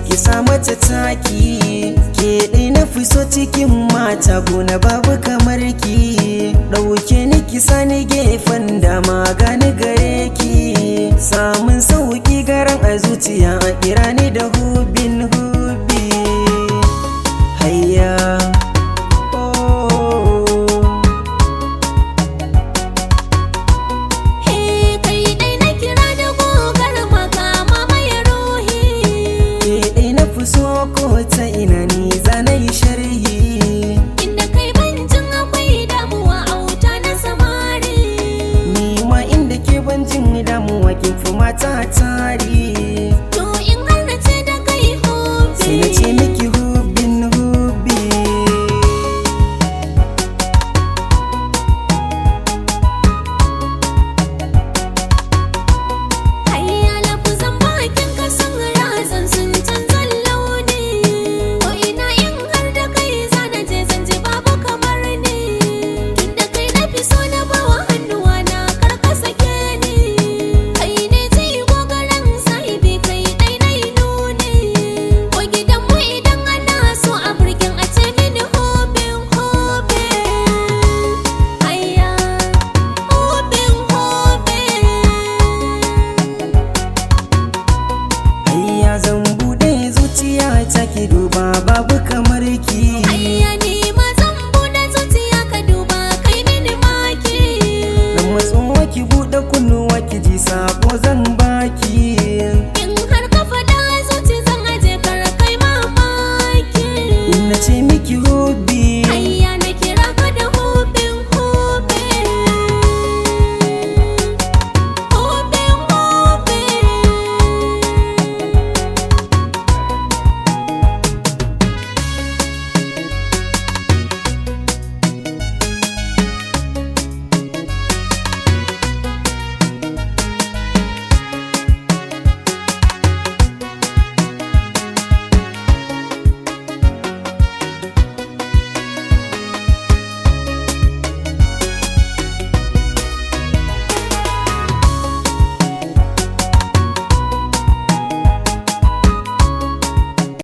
ki sa mata taki ke ɗai na fi so cikin mata gona babu kamar ki ɗauke ni ki sani gefen dama gani gare ki samun sauki garan a zuciya a kira ni da hubin hubi hayya oh. He kai dai na kira da gogar makama mai ruhi ke ɗai na fi so ko ta ina ni zana yi sharhi Inda kai banjin akwai damuwa a wuta na samari ni ma inda ke ban jin damuwa kin fi mata tari To in har na ce da kai hobi sai na ce miki hubin hubi Hayya lafuzan bakin ka sun razan sun canzan launi Ko ina in har da kai zana je zan ji babu kamar ni Tunda kai na fi so na bawa hannuwa na kar ka sake ni Kai ne ji gogaran sahibi kai dai na yi nuni Ko gidan mu idan ana so a burgin a ce mini hobin hobin Hayya hobin hobin ayya zan bude zuciya ta ki duba babu